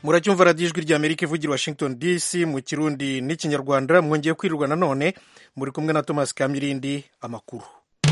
muracyumva radiyo ijwi rya amerika ivugira washington dc mu kirundi n'ikinyarwanda mwongeye kwirirwa nanone muri kumwe na thomas kamirindi amakuru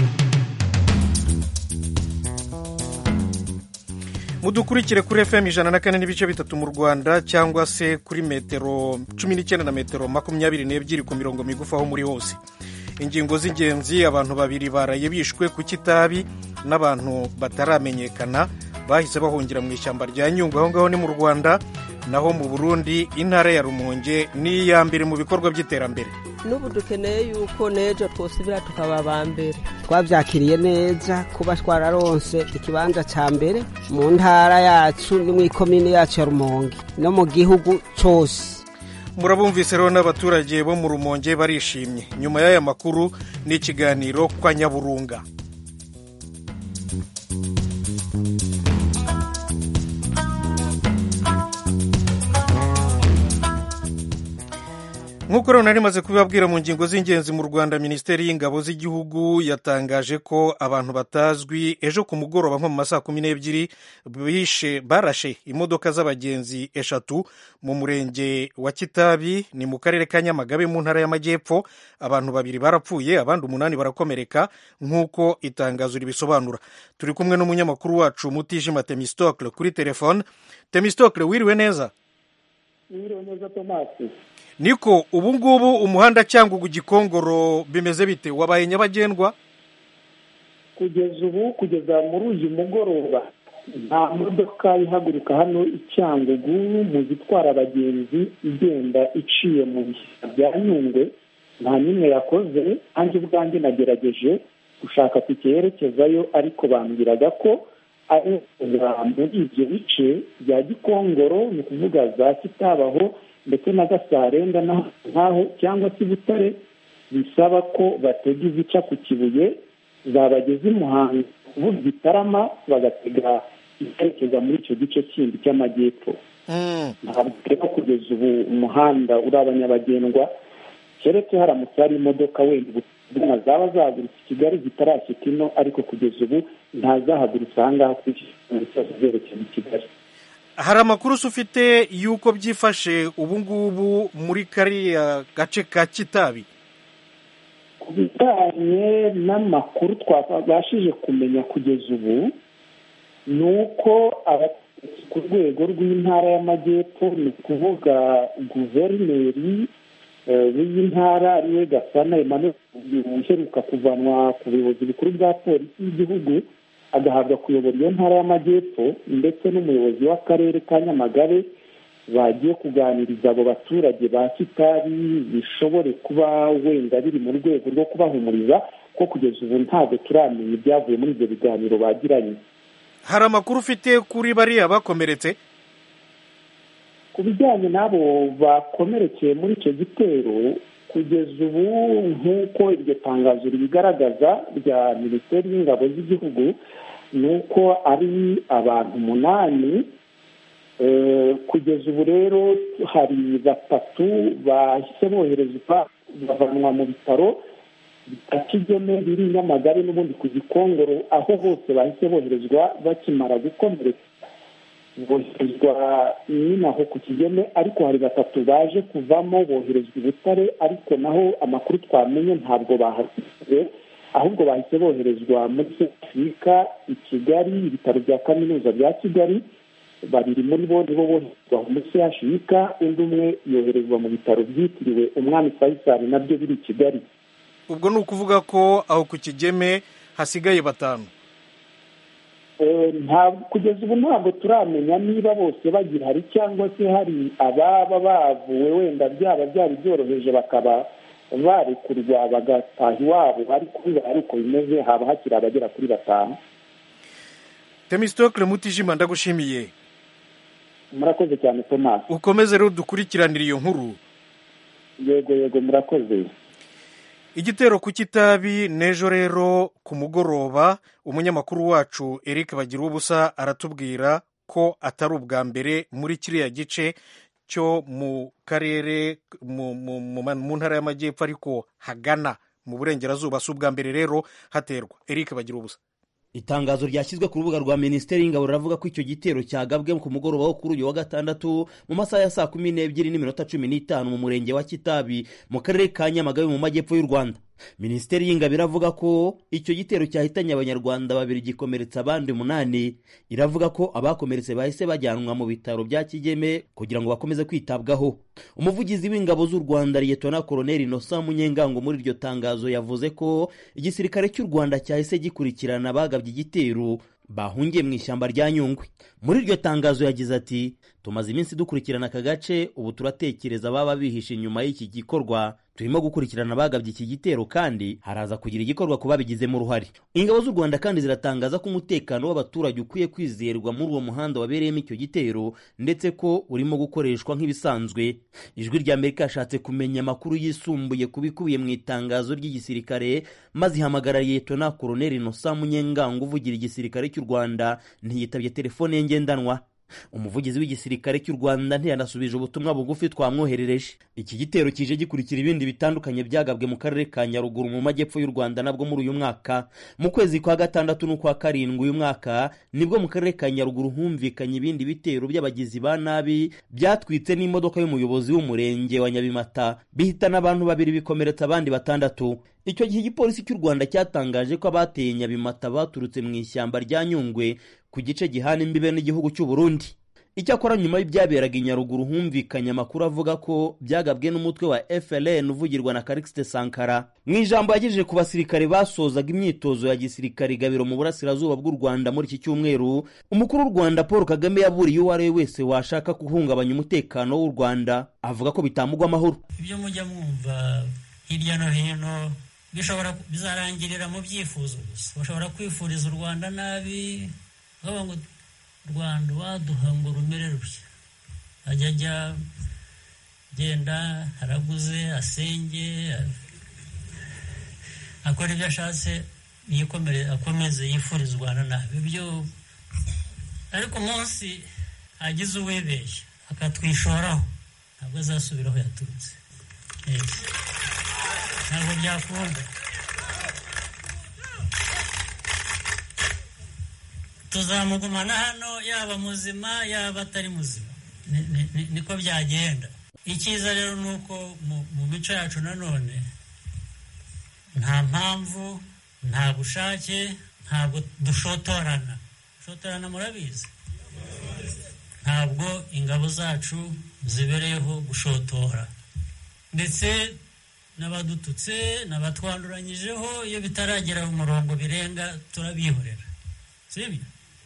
mudukurikire kuri fm ijana na kane n'ibice bitatu mu rwanda cyangwa se kuri metero cumi n'icyenda na metero makumyabiri n'ebyiri ku mirongo migufi aho muri hose ingingo z'ingenzi abantu babiri baraye bishwe ku kitabi n'abantu bataramenyekana bahise bahungira mu ishyamba rya nyungwe aho ngaho ni mu rwanda naho mu burundi intara ya rumonge ni iya mbere mu bikorwa by'iterambere n'ubu dukeneye yuko n'ejo twosubira tukaba aba mbere twabyakiriye neza kuba twararonse ikibanza cya mbere mu ntara yacu no mu ikomine yacu ya rumonge no mu gihugu cyose murabumvise rero n'abaturage bo mu rumonge barishimye nyuma y'aya makuru ni ikiganiro kwa nyaburunga nk'uko rero nari maze kubibabwira mu ngingo z'ingenzi mu rwanda minisiteri y'ingabo z'igihugu yatangaje ko abantu batazwi ejo ku mugoroba nko mu ma saa kumi n'ebyiri bishe barashe imodoka z'abagenzi eshatu mu murenge wa kitabi ni mu karere ka nyamagabe mu ntara y'amajyepfo abantu babiri barapfuye abandi umunani barakomereka nk'uko itangazo ribisobanura turi kumwe n'umunyamakuru wacu mutijima temistokle kuri telefone temistokle wiriwe neza wiriwe neza tomasi niko ubu ngubu umuhanda cyangwa gikongoro bimeze bite wabaye nyabagendwa kugeza ubu kugeza muri uyu mugoroba nta modoka ihaguruka hano icyangugu mu zitwara abagenzi igenda iciye mu bishyamba bya nyungwe nta n'imwe yakoze nanjye ubwanjye nagerageje gushaka kucyerekezayo ariko bambwiraga ko ari muri ibyo bice bya gikongoro ni ukuvuga za kitabaho ndetse na gasarenda nkaho cyangwa se butare bisaba ko batega izica ku kibuye zabageza i muhanga kuvuga igitarama bagatega ikerekeza muri icyo gice kindi cy'amajyepfo ntabwo rero kugeza ubu umuhanda uraba nyabagendwa keretse haramutse hari imodoka wenda ubutumwa zaba zahagurutse i kigali zitarashyika ino ariko kugeza ubu ntazahagurutse aha ngaha kuri iki kiganiro cyose zerekeza i kigali hari amakuru ufite y'uko byifashe ubu ngubu muri kariya gace ka kitabi ku bijyanye n'amakuru twabashije kumenya kugeza ubu ni uko abategetsi ku rwego rw'intara y'amajyepfo ni ukuvuga guverineri w'iyi ntara ariwe gasana emmanuel uheruka kuvanwa ku buyobozi bukuru bwa polisi y'igihugu agahabwa kuyobora iyo ntara y'amajyepfo ndetse n'umuyobozi w'akarere ka nyamagabe bagiye kuganiriza abo baturage ba kitabi bishobore kuba wenda biri mu rwego rwo kubahumuriza ko kugeza ubu ntabwo turamenya ibyavuye muri ibyo biganiro bagiranye hari amakuru ufite kuri bariya bakomeretse ku bijyanye n'abo bakomerekeye muri icyo gitero kugeza ubu nk'uko iryo tangazo ribigaragaza rya minisiteri y'ingabo z'igihugu ni uko ari abantu umunani kugeza ubu rero hari batatu bahise boherezwa bavanwa mu bitaro bya kigeme biri nyamagare n'ubundi ku gikongoro aho hose bahise boherezwa bakimara gukomereka boherezwa nyine aho ku kigeme ariko hari batatu baje kuvamo boherezwa i butare ariko naho amakuru twamenye ntabwo bahasize ahubwo bahise boherezwa muri afurika i kigali ibitaro bya kaminuza bya kigali babiri muri bo nibo boherezwa muri afurika undi umwe yoherezwa mu bitaro byitiriwe umwami fayisali nabyo biri i kigali ubwo ni ukuvuga ko aho ku kigeme hasigaye batanu kugeza ubu ntabwo turamenya niba bose bagihari cyangwa se hari ababa bavuwe wenda byaba byari byoroheje bakaba barekurwa bagataha iwabo ariko biba ari uko bimeze haba hakiri abagera kuri batanu temisitokire mutijima ndagushimiye murakoze cyane tomasi ukomeze rero dukurikiranire iyo nkuru yego yego murakoze igitero ku kitabi n'ejo rero ku mugoroba umunyamakuru wacu eric bagira ubusa aratubwira ko atari ubwa mbere muri kiriya gice cyo mu karere mu ntara y'amajyepfo ariko hagana mu burengerazuba si ubwa mbere rero haterwa eric bagira ubusa itangazo ryashyizwe ku rubuga rwa minisiteri y'ingabo riravuga ko icyo gitero cyagabwe ku mugoroba wo kuri uyu wa gatandatu mu masaha ya saa kumi n'ebyiri n'iminota cumi n'itanu mu murenge wa kitabi mu karere ka nyamagabe mu majyepfo y'u rwanda minisiteri y'ingabo iravuga ko icyo gitero cyahitanye abanyarwanda babiri gikomeretsa abandi umunani iravuga ko abakomeretse bahise bajyanwa mu bitaro bya kigeme kugira ngo bakomeze kwitabwaho umuvugizi w'ingabo z'u rwanda liyetona koroneli nosa munyengango muri iryo tangazo yavuze ko igisirikare cy'u rwanda cyahise gikurikirana abagabye igitero bahungiye mu ishyamba rya nyungwe muri iryo tangazo yagize ati tumaze iminsi dukurikirana aka gace ubu turatekereza ababa bihishe inyuma y'iki gikorwa turimo gukurikirana abagabye iki gitero kandi haraza kugira igikorwa ku babigizemo uruhare ingabo z'u rwanda kandi ziratangaza ko umutekano w'abaturage ukwiye kwizerwa muri uwo muhanda wabereyemo icyo gitero ndetse ko urimo gukoreshwa nk'ibisanzwe ijwi rya amerika yashatse kumenya amakuru yisumbuye ku bikubiye mu itangazo ry'igisirikare maze ihamagara liyetona koroneli nosa munyengango uvugira igisirikare cy'u rwanda ntiyitabye telefone ye ngendanwa umuvugizi w'igisirikare cy'u rwanda ntiyanasubije ubutumwa bugufi twamwoherereje iki gitero kije gikurikira ibindi bitandukanye byagabwe mu karere ka nyaruguru mu majyepfo y'u rwanda nabwo muri uyu mwaka mu kwezi kwa gatandatu n'ukwa karindwi uyu mwaka nibwo mu karere ka nyaruguru humvikanye ibindi bitero by'abagizi ba nabi byatwitse n'imodoka y'umuyobozi w'umurenge wa nyabimata bihitana abantu babiri bikomeretsa abandi batandatu icyo gihe igipolisi cy'u rwanda cyatangaje ko abateye nyabimata baturutse mu ishyamba rya nyungwe ku gice gihana imbibe n'igihugu cy'u burundi icyakora nyuma y'ibyaberaga i nyaruguru humvikanye amakuru avuga ko byagabwe n'umutwe wa frn uvugirwa na karikisite sankara mu ijambo yagejeje ku basirikare basozaga imyitozo ya gisirikare gabiro mu burasirazuba bw'u rwanda muri iki cyumweru umukuru w'u rwanda paul kagame yaburiye uwo ari we wese washaka guhungabanya umutekano w'u rwanda avuga ko bitamugwa amahoro ibyo mujya mwumva hirya no hino bishobora bizarangirira mu byifuzo gusa bashobora kwifuriza u rwanda nabi bavuga ngo rwanda waduha ngo rumere rutya ajya ajya genda araguze asenge akora ibyo ashatse akomeze yifuriza u rwanda nabi ibyo ariko umunsi agize uwibeshya akatwishoraho ntabwo azasubira aho yaturutse ntabwo byakunda tuzamugumana hano yaba muzima yaba atari muzima niko byagenda icyiza rero ni uko mu mico yacu nanone nta mpamvu nta bushake ntabwo dushotorana dushotorana murabizi ntabwo ingabo zacu zibereyeho gushotora ndetse n'abadututse n'abatwanduranyijeho iyo bitaragera mu murongo birenga turabihorera sibyo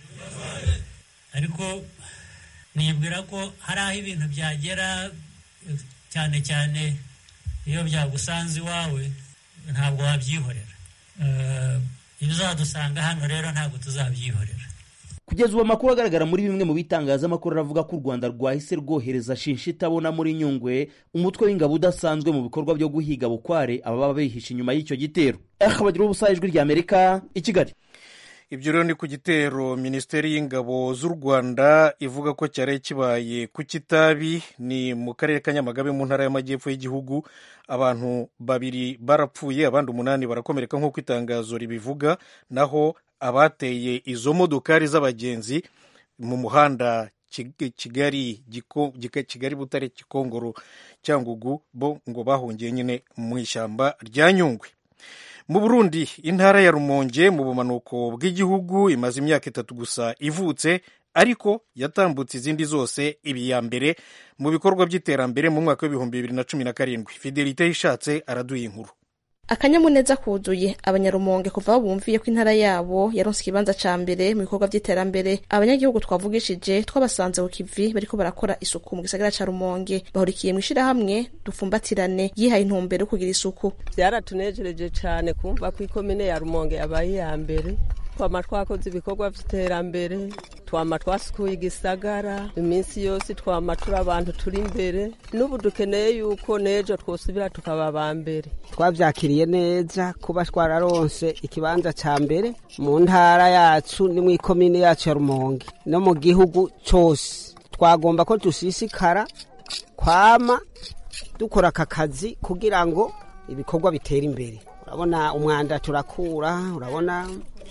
ariko nibwira ko hari aho ibintu byagera cyane cyane iyo byagusanze iwawe ntabwo wabyihorera ibizadusanga hano rero ntabwo tuzabyihorera kugeza ubu amakuru agaragara muri bimwe mu bitangazamakuru aravuga ko u rwanda rwahise rwohereza shinshi itabona muri nyungwe umutwe w'ingabo udasanzwe mu bikorwa byo guhiga bukware ababa bihishe inyuma y'icyo gitero bagira ubusa ijwi rya amerika i kigali ibyo rero ni ku gitero minisiteri y'ingabo z'u rwanda ivuga ko cyari kibaye ku kitabi ni mu karere ka nyamagabe mu ntara y'amajyepfo y'igihugu abantu babiri barapfuye abandi umunani barakomereka nk'uko itangazo ribivuga naho abateye izo modokari z'abagenzi mu muhanda kigali kigali butare gikongoro cyangugu bo ngo bahungiye nyine mu ishyamba rya nyungwe mu burundi intara ya rumonge mu bumanuko bw'igihugu imaze imyaka itatu gusa ivutse ariko yatambutse izindi zose ibi ya mbere mu bikorwa by'iterambere mu mwaka w'ibihumbi bibiri na cumi na karindwi fidelite yishatse araduha inkuru akanyamuneza kuzuye abanyarumonge kuva aho bumviye ko intara yabo yaronse ikibanza ca mbere mu bikorwa by'iterambere abanyagihugu twavugishije twabasanze ku kivi bariko barakora isuku mu gisagara ca rumonge bahurikiye mu ishirahamwe dufumbatirane yihaye intumbero yo kugira isuku byaratunejereje cane kumva ko ikomine ya rumonge yabaye iya mbere twama twakoze ibikorwa vy'iterambere twama twasukuye igisagara iminsi yose twama turi abantu turi imbere n'ubu dukeneye yuko n'ejo twosubira tukaba aba mbere twabyakiriye neza kuba twararonse ikibanza cya mbere mu ntara yacu ni mu ikomine yacu ya rumonge no mu gihugu cyose twagomba ko dusisikara kwama dukora aka kazi kugira ngo ibikorwa bitere imbere urabona umwanda turakura urabona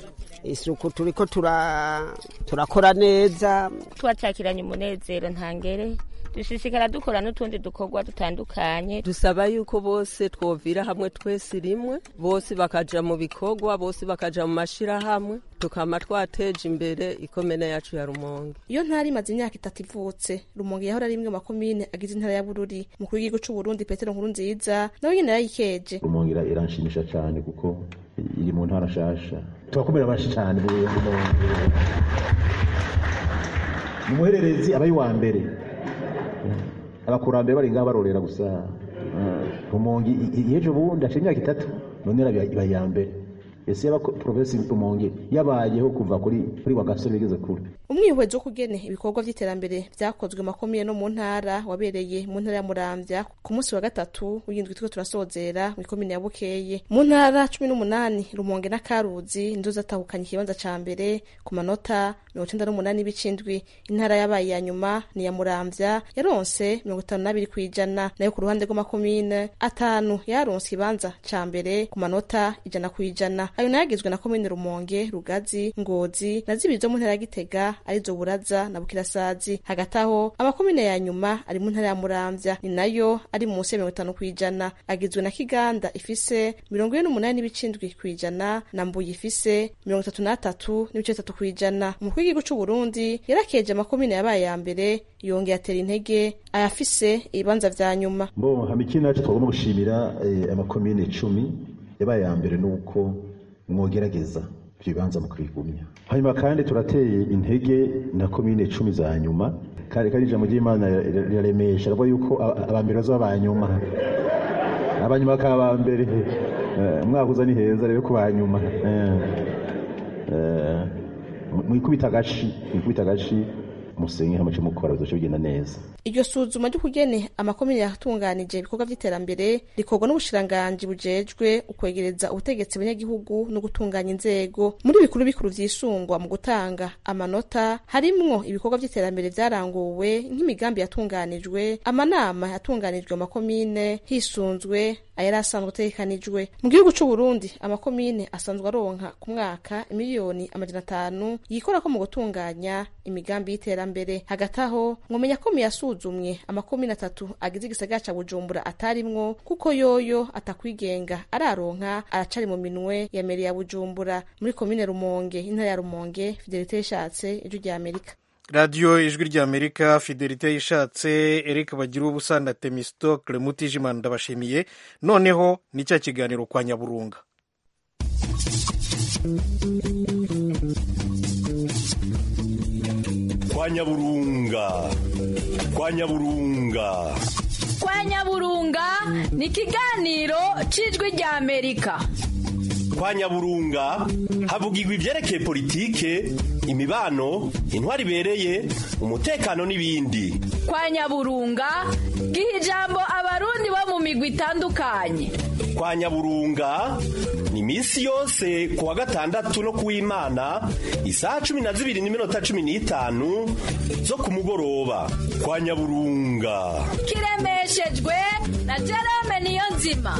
isuku turiko tura- turakora neza twacakiranye umunezero ntangere dushishikara dukora n'utundi dukorwa dutandukanye dusaba yuko bose twovira hamwe twese rimwe bose bakaja mu bikorwa bose bakaja mu mashirahamwe tukama twateje imbere ikomene yacu ya rumonge iyo ntara imaze imyaka itatu ivutse rumonge yahora ari imwe mu makomine agize intara ya bururi umukuru w'igihugu c'u burundi petero nkuru nziza nawe nyene yarayikeje rumonge ira- iranshimisha cyane kuko iri mu ntara nshasha turakomera benshi cyane mu Rumonge. mu muhererezi aba ari uwa mbere abakurambere bari ngaha barorera gusa rumonge i- i- ejo bundi hashize imyaka itatu none iraba iba iya mbere ese yaba provinsi rumonge yabayeho kuva kuri kuri wagasore bigeze kure umwihwezo w'ukugene ibikorwa vy'iterambere vyakozwe mu makomine no mu ntara wabereye mu ntara ya muramvya ku munsi wa gatatu w'indwi turiko turasozera mw'ikomine ya bukeye mu ntara cumi n'umunani rumonge na karuzi nizo zatahukanye ikibanza ca mbere ku manota mirongo icenda n'umunani y'ibicindwi intara yabaye iya nyuma ni iya muramvya yaronse mirongo itanu n'abiri kw'ijana nayo ku ruhande rw'amakomine atanu yaronse ikibanza ca mbere ku manota ijana kw'ijana ayo nayo agizwe na komine rumonge rugazi ngozi na zibiri zo mu ntara ya gitega arizo buraza na bukirasazi hagati aho amakomine ya nyuma ari mu ntara ya muramvya ni nayo ari munsi ya mirongo itanu kw'ijana agizwe na kiganda ifise mirongo ine n'umunani n'ibicindwi kw'ijana na mbuye ifise mirongo itatu n'atatu n'ibice bitatu kw'ijana umukuru w'igihugu c'u burundi yarakeje amakomine yabaye ya mbere yongeye atera intege ayafise ibibanza vya nyuma mbo hamikini yacu twagomba gushimira eh, amakomine icumi yabaye ya mbere nuko mwogerageza ivyo bibanza mu kubigumya hanyuma kandi turateye intege na komine icumi za nyuma kandi kandi ijambo ry'imana rira- riraremesha ravuga yuko aba- abambere bazoba ba nyuma abanyuma bakaba ba mbere Eh, umwaka uza ni heza rero ku ba nyuma Eh, eh, mwikubita agashi mwikubita agashi musenye hamace mukora bizoce bigenda neza iryo suzuma ry'ukugene amakomine yatunganije ibikorwa vy'iterambere rikorwa n'ubushiranganji bujejwe ukwegereza ubutegetsi abanyagihugu no gutunganya inzego muri bikuru bikuru vyisungwa mu gutanga amanota harimwo ibikorwa vy'iterambere vyaranguwe nk'imigambi yatunganijwe amanama yatunganijwe mu makomine hisunzwe ayari asanzwe ategekanijwe mu gihugu c'u Burundi amakomine asanzwe aronka ku mwaka miliyoni amajana atanu yikorako mu gutunganya imigambi y'iterambere hagati aho mwomenya ko yasuzumwe amakomine atatu agize igisagara ca bujumbura atarimwo kuko yoyo atakwigenga araronka aracari mu minwe ya meri ya bujumbura muri komine rumonge intara ya rumonge fidelite yashatse ijwi rya amerika radiyo ijwi ry'amerika fidelite yishatse eric bagira ubusa na temistokle mutijimana ndabashimiye noneho ni cya kiganiro kwa nyaburunga kwa nyaburunga kwa nyaburunga kwa nyaburunga ni ikiganiro cy'ijwi rya amerika kwa nyaburunga havugirwa ibyerekeye politike imibano intwari ibereye umutekano n'ibindi kwa nyaburunga giha ijambo abarundi bo mu migwi itandukanye kwa nyaburunga ni iminsi yose ku wa gatandatu no ku w'imana isaha cumi na zibiri n'iminota cumi n'itanu zo ku mugoroba kwa nyaburunga kiremeshejwe na jerome niyo nzima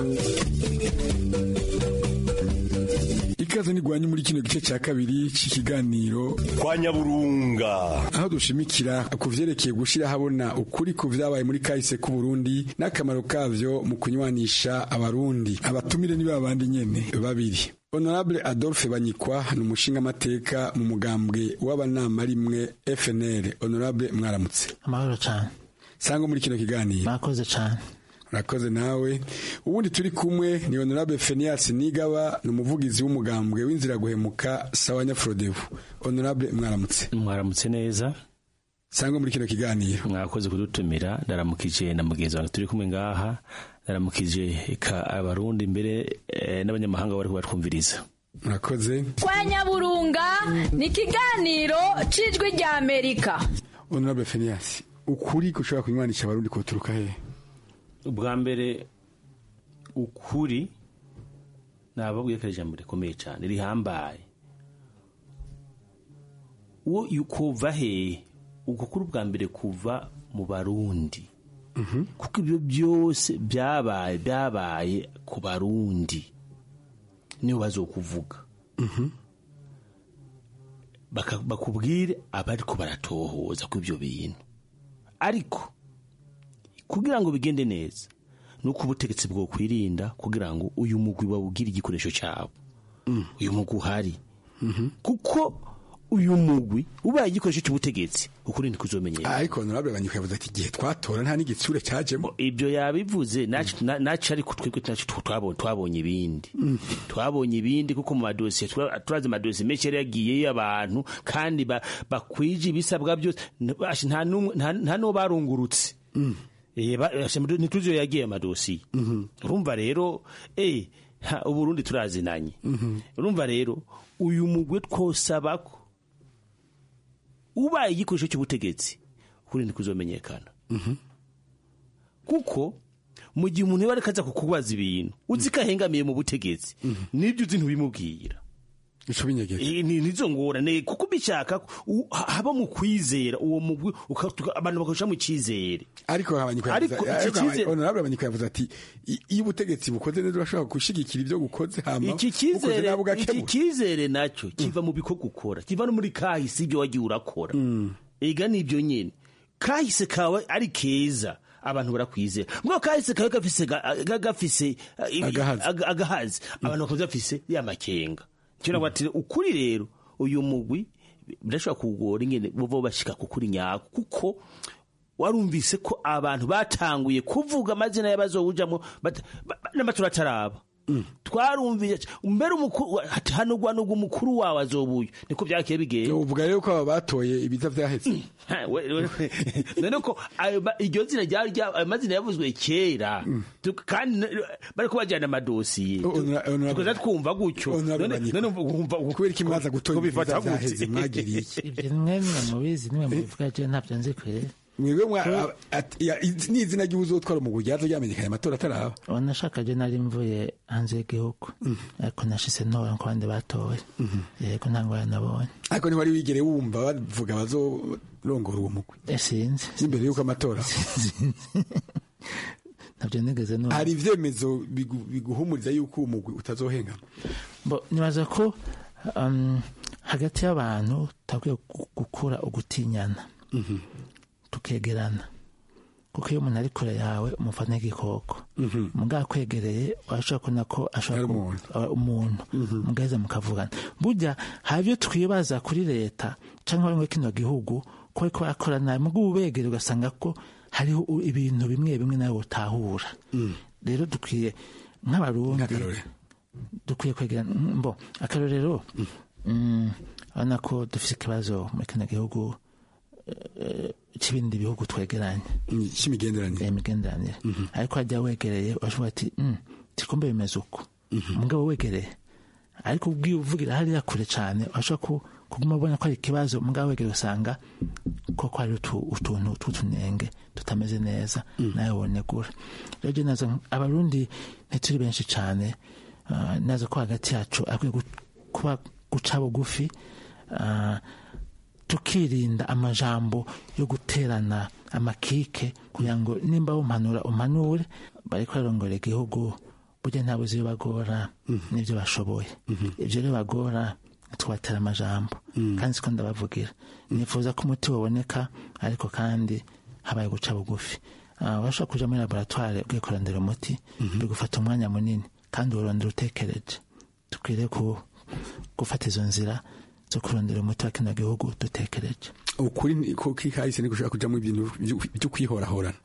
ikaze nigwanye muri kino gice cya kabiri cy'ikiganiro kwa nyaburunga aho dushimikira ku vyerekeye gushira habona ukuri ku vyabaye muri kahise k'u Burundi n'akamaro kavyo mu kunywanisha abarundi abatumire ni babandi nyene babiri Honorable Adolphe Banyikwa ni umushingamateka mu mugambwe w'abanama rimwe FNL Honorable mwaramutse amahoro cyane sangwa muri kino kiganiro mwakoze cyane urakoze nawe ubundi turi kumwe ni honorable Phineas Nigaba ni umuvugizi w'umugambwe w'inzira guhemuka sawa nyafrodevu honorable mwaramutse mwaramutse neza sangwa muri kino kiganiro mwakoze kudutumira ndaramukije na mugenzi wanjye turi kumwe ngaha ndaramukije ka abarundi mbere eh, n'abanyamahanga bari kubatwumviriza murakoze kwa nyaburunga ni ikiganiro cy'ijwi rya amerika honorable Phineas ukuri gushobora kunywanisha abarundi kuturuka hehe ubwa mbere ukuri nababwiye ko ari ijambo rikomeye cyane rihambaye uwo kuva hehe ubwo kuri ubwa mbere kuva mu barundi kuko ibyo byose byabaye byabaye ku barundi niyo bazokuvuga baka- bakubwire abariko baratohoza ku ibyo bintu ariko kugira ngo bigende neza ni uko ubutegetsi bwo kwirinda kugira ngo uyu mugwi bawugire igikoresho cyabo uyu mugwi uhari kuko uyu mugwi ubaye igikoresho cy'ubutegetsi ukuri ntikuzomenyera ariko honorable banyuka yavuze ati igihe twatora nta n'igitsure cyajemo ibyo yabivuze nacu na- nacu ariko twebwe nacu twabonye twabonye ibindi twabonye ibindi kuko mu madosiye tura- turazi amadosiye menshi yari yagiyeyo abantu kandi ba- bakwije ibisabwa byose n- ashi, nta n'umwe- nta- nta n'uwo barungurutse Eh, ba- ashi, amado- ntituzi iyo yagiye amadosiye urumva rero eh, ha, uburundi turazinanye urumva rero uyu mugwe twosaba ko ubaye igikoresho cy'ubutegetsi ukuri ntikuzomenyekana kuko mu gihe umuntu yaba ariko aza kukubaza ibintu uzi ko ahengamiye mu butegetsi n'ibyo uzi ntubimubwira ico binyegeza Eh, ni nizo ngorane kuko bishaka ko u- ha- haba mu kwizera uwo mugwi uka- tuka- abantu bakarusha mu cyizere ariko abanyuka Ariko yavuze iki ariko cyizere- honorable abanyuka yavuze ati i- iyo ubutegetsi bukoze neza urashobora gushigikira ibyo bukoze hama iki bukoze cyizere nabo iki ugakemura cyizere nacyo kiva mu bikorwa ukora kiva no muri kahise ibyo wagiye urakora ega nibyo nyine kahise kawe ari keza abantu barakwizera mbwa kahise kawe gafise ga- ga- gafise uh, ibi- Agahazi. aga- agahazi abantu bakaza bafise ya makenga cyo bati ukuri rero uyu mugwi birashobora kugora ingene bo bashika kukuri nyako kuko warumvise ko abantu batanguye kuvuga amazina y'abazowujamo bat- ba- ba- n'amatora ataraba twarumvise mbere umukuru ati hano gwa nubwo umukuru wawe azobuye niko byakiye bigenda uvuga rero ko aba batoye ibiza vyaheze Ha, we- we- none ko ayo ma- iryo zina ryari rya- ayo mazina yavuzwe kera Tu- kandi n- bariko bajyana amadosiye Honora- honorable- tukaza twumva gutyo Honorable None- Banyiko. none wumva kubera iki mwaza gutora kubifata ibiza gute? vyaheze mwagiriye iki ibyo nimwe mwe mubizi nimwe mubivuga je ntabyo nzi kwere mwebwe mwa a- ati- ya- iz- n'izina ry'uzotwara umugwi ryaza ryamenyekanye amatora ataraba wanashaka je nari mvuye hanze y'igihugu ariko nashise ntora ko abandi batoye yego nta ngwara nabonye ariko ntiwari wigere wumva bavuga bazorongora uwo mugwi Eh, sinzi imbere y'uko amatora ntabyo nigeze numva hari ivyemezo bigu- biguhumuriza yuko uwo mugwi utazohengama Bo, nibaza ko um, hagati y'abantu takwiye gukura ugutinyana tukegerana kuko iyo umuntu ari kure yawe umufata nk'igikoko mugabo akwegereye washobora kubona ko ashobora ku- aba umuntu mugaheza mukavugana burya hari ibyo twibaza kuri leta cyangwa bamwe kino gihugu ko ariko barakora nabi mugabo ubegere ugasanga ko hariho u- ibintu bimwe bimwe nawe utahura rero dukwiye nk'abarundi dukwiye kwegerana Mm, bo akarorero mm, urabona ko dufite ikibazo muri kino gihugu eh, c'ibindi bihugu twegeranye c'imigenderanire imigenderanire ariko hajya wegereye urashobora ati "Mm, tikumbe bimeze uko mugabo wegereye ariko ubwiye uvugira hariya kure cyane urashobora ku- kuguma ubona ko ari ikibazo mugabo wegereye usanga koko hari utu- utuntu tw'utunenge tutameze neza nawe wonegura rero je naza abarundi ntituri benshi cyane ah, naza ko hagati yacu akwiye gu- kuba guca bugufi ah, tukirinda amajambo yo guterana amakike kugira ngo nimba umpanura umpanure bariko bararongora igihugu burya ntabwo uzi iyo bagora n'ibyo bashoboye ibyo rero bagora tubatera amajambo kandi siko ndabavugira nifuza ko umuti waboneka ariko kandi habaye guca bugufi Ah, urashobora kuja muri laboratware ugiye kurondera umuti bigufata umwanya munini kandi urondera utekereje dukwiriye ku- gufata izo nzira zo kurondera umuti wa kino gihugu dutekereje ukuri ni- ko kikahise ni gushaka kujamwo ibintu vyo- vyo kwihorahorana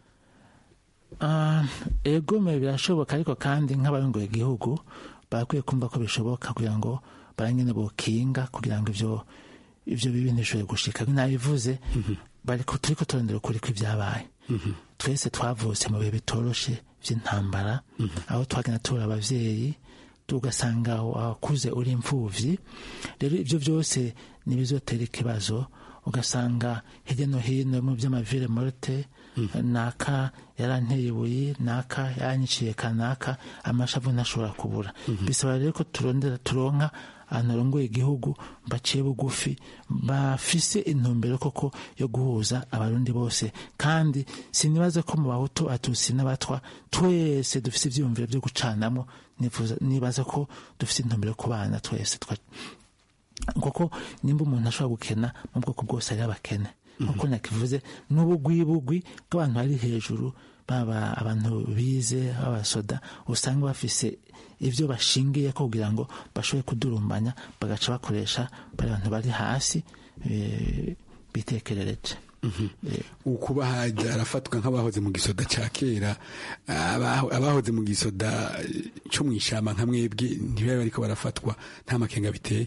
Ah, ego me birashoboka ariko kandi nk'abarongoye igihugu barakwiye kumva ko bishoboka kugira ngo barangene bokinga kugira ngo ivyo ivyo bibi ntishobore gushika nabivuze bariko turiko turondera ukuri kw'ivyabaye twese twavutse mu bihe bitoroshe vy'intambara aho twagenda tubura abavyeyi tugasanga wakuze uri imfuvyi rero ivyo vyose nibizotera ikibazo ugasanga hirya no hino mu by'amavire morte naka yaranteye ibuye naka yanyiciye kanaka amashavu ntashobora kubura bisaba rero ko turondera turonka ahantu harongoye igihugu baciye bugufi bafise intumbero koko yo guhuza abarundi bose kandi sinibaza ko mu bahutu atusi n'abatwa twese dufise ivyiyumviro vyo gucanamwo nifuza nibaza ko dufise intumbero yo kubana twese twa- kuko nimba umuntu ashobora gukena mu bwoko bwose ari abakene nkuko nakivuze n'ubugwibugwi bw'abantu bari hejuru baba abantu bize b'abasoda usanga bafise ibyo bashingiye ko kugira ngo bashobore kudurumbanya bagaca bakoresha bari abantu bari hasi eh, bitekerereje ukuba hajya arafatwa nk'abahoze mu gisoda cya kera abaho- abahoze mu gisoda eh, cyo mu ishyamba nka mwebwe ntibabe bariko barafatwa nta makenga biteye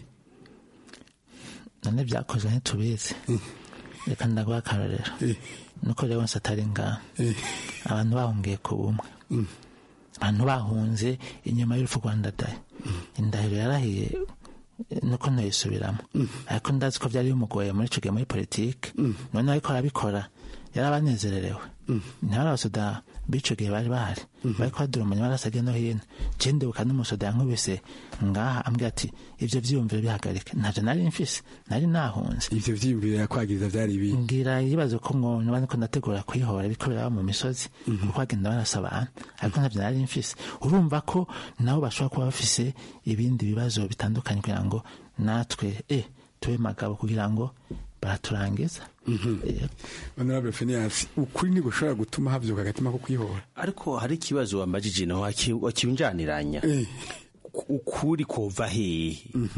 none byakozwe ntitubizi reka ndaguha akarorero nuko rero wese atari ngaha abantu bahungiye ku bumwe abantu bahunze inyuma y'urupfu rwa ndadaye indahiro yarahiye eh, nuko ntayisubiramo ariko ndazi ko byari bimugoye muri icyo gihe muri politiki none ariko arabikora yarabanezererewe ntihari abasoda b'ico gihe bari bahari bariko badurumanya barasage no hino je ndibuka n'umusoda yankubise ngaha ambwira ati ivyo vyiyumviro bihagarike ntavyo nari mfise nari nahunze ivyo vyiyumviro yakwagiriza vyari ibi ngira ibibazo ko ngo niba niko ndategura kwihora ariko biraba mu misozi kuko bagenda barasa abantu ariko ntavyo nari mfise urumva ko nabo bashobora kuba bafise ibindi bibazo bitandukanye kugira ngo natwe eh tube magabo kugira ngo baraturangiza honorable Phineas ukuri ntigushobora gutuma havyuka agatima ko kwihora ariko hari ikibazo wambajije naho waki- wakibinjaniranya ukuri kova hehe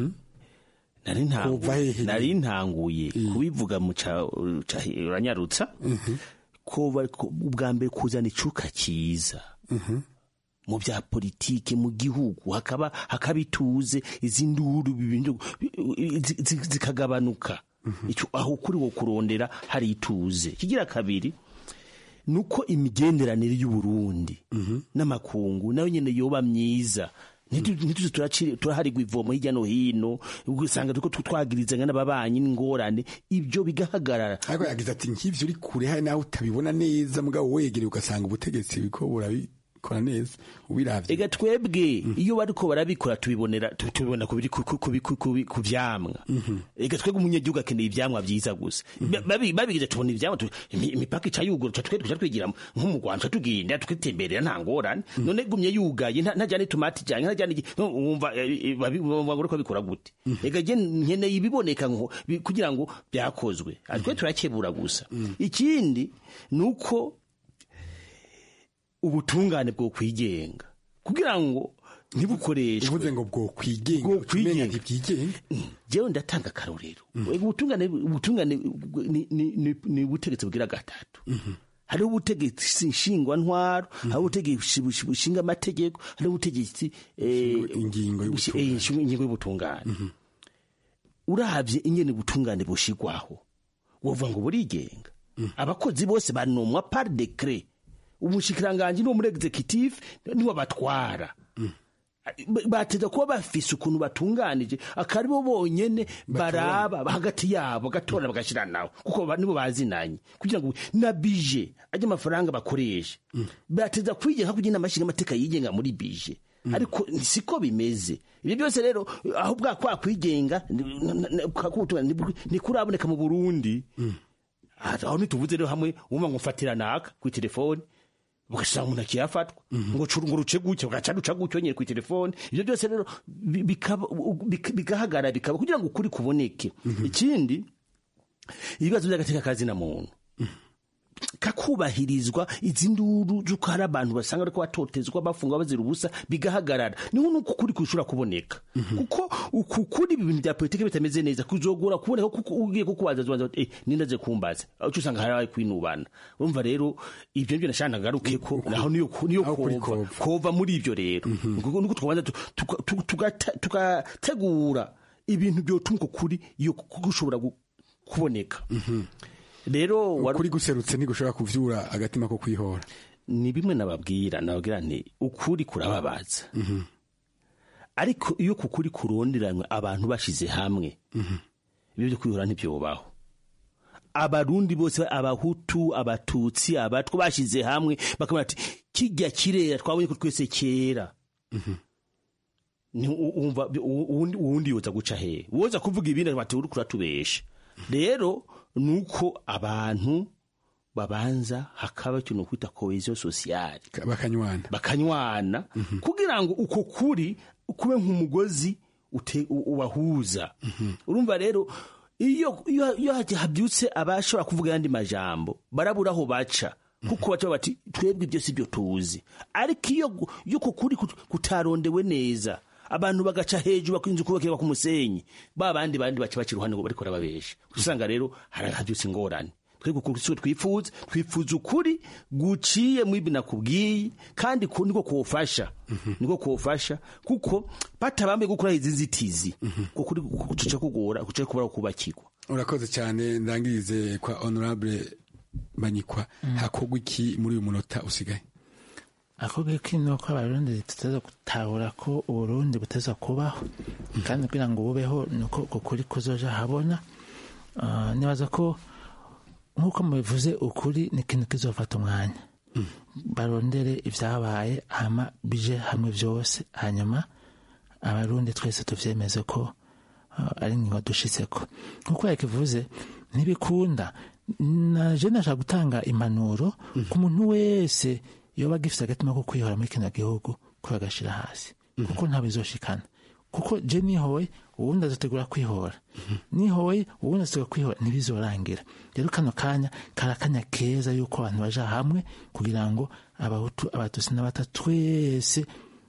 nari ntangu- Kova hehe? nari ntanguye kubivuga mu ca ca- uranyarutsa kova ko- ubwa mbere kuzana icuka cyiza mu bya politike mu gihugu hakaba hakaba ituze izi nduru ibintu zi- zi- zikagabanuka Ico- aho kuri wo kurondera hari ituze kigira kabiri nuko imigenderanire y'uburundi n'amakungu nayo nyene yoba myiza Ntitu- ntituze turaci- turaharigwa ivomo hirya no hino ugasanga turiko twagirizanya n'ababanyi n'ingorane ibyo bigahagarara ariko yagize ati nk'ivyo uri kure hari nawe utabibona neza mugabo wegereye ugasanga ubutegetsi buriko burabikora neza ubiravye ega twebwe iyo bariko barabikora tubibonera tu- tubibona ku biri ku- ku- ku- ku- ku- ku vyamwa ega twebwe umunyagihugu akeneye ivyamwa vyiza gusa Ba- babi- babigize tubona ivyamwa tu- imi- imipaka ica yugura tuca twe tuca twigira nko mu Rwanda tuca tugenda tukitemberera nta ngorane none gumye yugaye nta- ntajyana itomati ijanye ntajyana iki no, wumva eh, eh, babi- bumva ngo uriko bikora gute ega je nkeneye ibiboneka ngo bi- kugira ngo byakozwe ariko turakebura gusa ikindi nuko ubutungane bwo kwigenga kugira ngo ntibukoreshwe uvuze ngo bwo kwigenga bwo umenya ntibyigenga jewe ndatanga akarorero ubutungane ubutungane ni- ni- ni ni ubutegetsi bugira gatatu hariho ubutegetsi nshingwantwaro hariho ubutegetsi bush- bushinga amategeko hariho ubutegetsi eh, ingingo bushi- eh, inshinga- ingingo y'ubutungane uravye ingene ubutungane bushigwaho wovuga ngo burigenga abakozi bose banomwa par decret umushikiranganji n'uwo muri executive niwe batwara Ba- bateza kuba bafise ukuntu batunganije akari bo bonyene baraba hagati yabo bagatora bagashira nawe kuko ba- nibo bazinanye kugira ngo na bije ajya amafaranga bakoresha bateza kwigenga kugira inama nshingamateka yigenga muri bije ariko siko bimeze ibyo byose rero aho bwa kwa kwigenga ni- n- n- kwa kubutungane ni- ntikuraboneka mu burundi aho ntituvuze rero hamwe wumva ngo mfatira naka ku telefone ugasanga umuntu akiyafatwa ngo curu ngo ruce gutya ugaca ruca gutyo nyine ku telefone ibyo byose rero bi- bikaba- bik- bigahagarara bikaba kugira ngo ukuri kuboneke ikindi ibibazo by'agateka kazina muntu kakubahirizwa izi nduru z'uko hari abantu basanga ariko batotezwa bafungwa bazira ubusa bigahagarara niho nuko ukuri kushobora kuboneka kuko uku kuri ibi bintu bya politiki bitameze neza kuzogora kuboneka kuko ugiye kukubaza zubanza eh nindaze kumbaza aho usanga hari abaye kwinubana urumva rero ibyo nibyo nashaka ngaruke ko naho niyo niyo kova kova muri ibyo rero nuko nuko twabanza tu- tuka- tu- tugata- tugategura ibintu byotuma uko kuri iyo gushobora gu- kuboneka rero ukuri guserutse ntigushobora kuvyura agatima ko kwihora ni bimwe nababwira nababwira nti ukuri kurababaza ariko iyo ku kuri kuronderanywe abantu bashize hamwe ibyo byo kwihora ntibyobaho abarundi bose abahutu abatutsi abatwa bashize hamwe bakamara ati kijya kirera twabonye ko twese kera ni u- umva u- uwundi uwundi yoza guca hehe woza kuvuga ibindi bati uri kuratubesha rero nuko abantu babanza hakaba ikintu kwita cohesion sociale bakanywana bakanywana kugira ngo uko kuri kube nk'umugozi ute- u- ubahuza urumva rero iyo iyo iyo habyutse abashobora kuvuga ayandi majambo barabura aho baca kuko baca bati twebwe ibyo si byo tuzi ariko iyo gu- iyo uko kuri kut- kutarondewe neza abantu bagaca hejuru bakinze kubakirwa ku musenyi ba bandi bandi baca baca iruhande ngo bariko barababesha usanga rero hari habyutse ingorane twebwe ukuri siwe twifuza twifuza ukuri guciye mu ibi nakubwiye kandi ku- niko kuwufasha niko kuwufasha kuko batabambe gukora izi nzitizi kukuri kuca kugora kuca kubura kubakirwa urakoze cyane ndangirize kwa honorable banyikwa hakorwa iki muri uyu munota usigaye akobwa kino ko abarundi tuteza gutahura ko uburundi buteza kubaho kandi kugira ngo bubeho nuko uko kuri kuzoja habona Ah, nibaza ko nk'uko mubivuze ukuri ni ikintu kizofata umwanya barondere ibyabaye hama bije hamwe byose hanyuma abarundi twese tuvyemeze ko ah, ari ingingo dushitseko nk'uko yakivuze ntibikunda naje nashaka gutanga impanuro ku muntu wese yoba agifite agatima ko kwihora muri kino gihugu ko agashira hasi kuko ntabizoshikana kuko je nihoye uwundi azotegura kwihora nihoye uwundi azotegura kwihora ntibizorangira rero kano kanya kari akanya keza yuko abantu baja hamwe kugira ngo abahutu abatutsi n'abata twese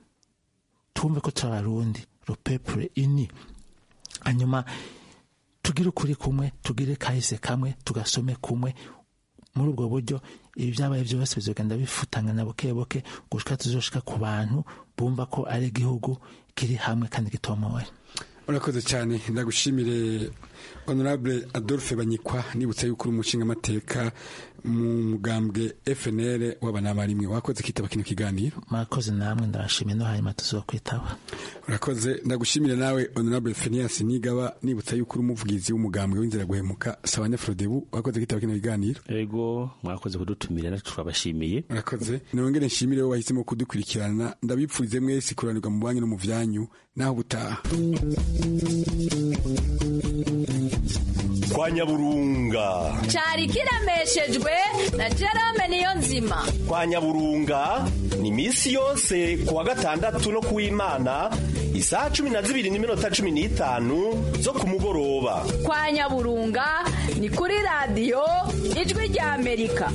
tumve ko turi abarundi rupepure ini hanyuma tugire ukuri kumwe tugire kahise kamwe tugasome kumwe muri ubwo buryo ibi byabaye byose bizogenda bifutangana buke buke gushika tuzoshika ku bantu bumva ko ari igihugu kiri hamwe kandi gitomoye urakoze cyane ndagushimire honorable adolphe banyikwa nibutsa yuko uri umushingamateka mu mugambwe fnr w'abanabarimwe wakoze kitaba kino kiganiro mwakoze namwe ndabashimiye no hanyuma tuzokwitaba urakoze ndagushimire nawe honorable fenias nigaba nibutsa yuko uri umuvugizi w'umugambwe w'inzira guhemuka sabanya frodebu wakoze kitaba kino kiganiro ego mwakoze kudutumira natwe turabashimiye urakoze nongere nshimire wowe wahisemo kudukurikirana ndabipfurize mwese kuranirwa mu banyu no mu vyanyu naho gutaha kwa nyaburunga cyari kiremeshejwe na jerome niyo nzima kwa nyaburunga ni misi yose ku wa gatandatu no ku w'imana isaha cumi na zibiri n'iminota cumi n'itanu zo ku mugoroba kwa nyaburunga ni kuri radiyo ijwi rya amerika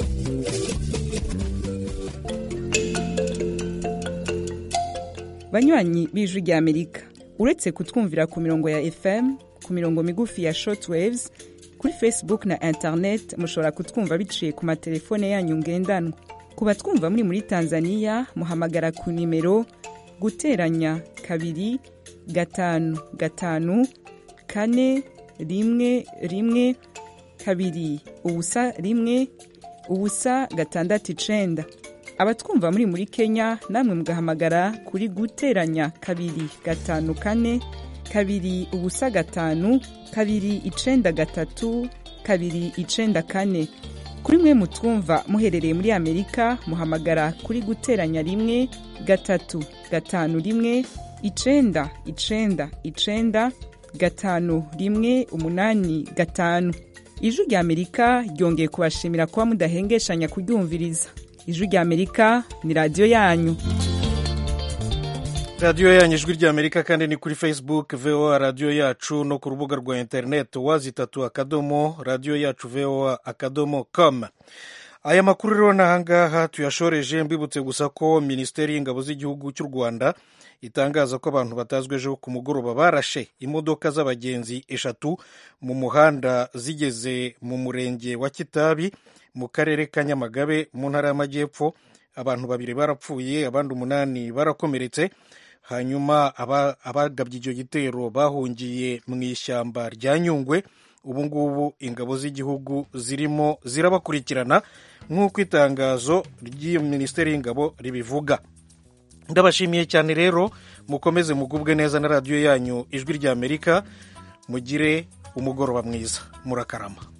banywanyi b'ijwi rya amerika uretse kutwumvira ku mirongo ya fm ku mirongo migufi ya shortwaves kuri facebook na internet mushobora kutwumva biciye ku matelefone yanyu ngendanwa ku batwumva muri muri tanzania muhamagara ku nimero guteranya kabiri gatanu gatanu kane rimwe rimwe kabiri ubusa rimwe ubusa gatandatu icenda abatwumva muri muri kenya namwe mugahamagara kuri guteranya kabiri gatanu kane kabiri ubusa gatanu kabiri icenda gatatu kabiri icenda kane kuri mwe mutwumva muherereye muri amerika muhamagara kuri guteranya rimwe gatatu gatanu rimwe icenda icenda icenda gatanu rimwe umunani gatanu ijwi rya amerika ryongeye kubashimira kuba mudahengeshanya kuryumviriza ijwi rya amerika ni radiyo yanyu radiyo yanyu ijwi rya amerika kandi ni kuri facebook voa radiyo yacu no ku rubuga rwa interineti wazitatu akadomo radiyo yacu voa akadomo com aya makuru rero n'ahangaha tuyashoreje mbibutse gusa ko minisiteri y'ingabo z'igihugu cy'u rwanda itangaza ko abantu batazwi ejo ku mugoroba barashe imodoka z'abagenzi eshatu mu muhanda zigeze mu murenge wa kitabi mu karere ka nyamagabe mu ntara y'amajyepfo abantu babiri barapfuye abandi umunani barakomeretse hanyuma abagabye icyo gitero bahungiye mu ishyamba rya nyungwe ubu ngubu ingabo z'igihugu zirimo zirabakurikirana nk'uko itangazo ry'iyo minisiteri y'ingabo ribivuga ndabashimiye cyane rero mukomeze mugubwe neza na radiyo yanyu ijwi ry'amerika mugire umugoroba mwiza murakarama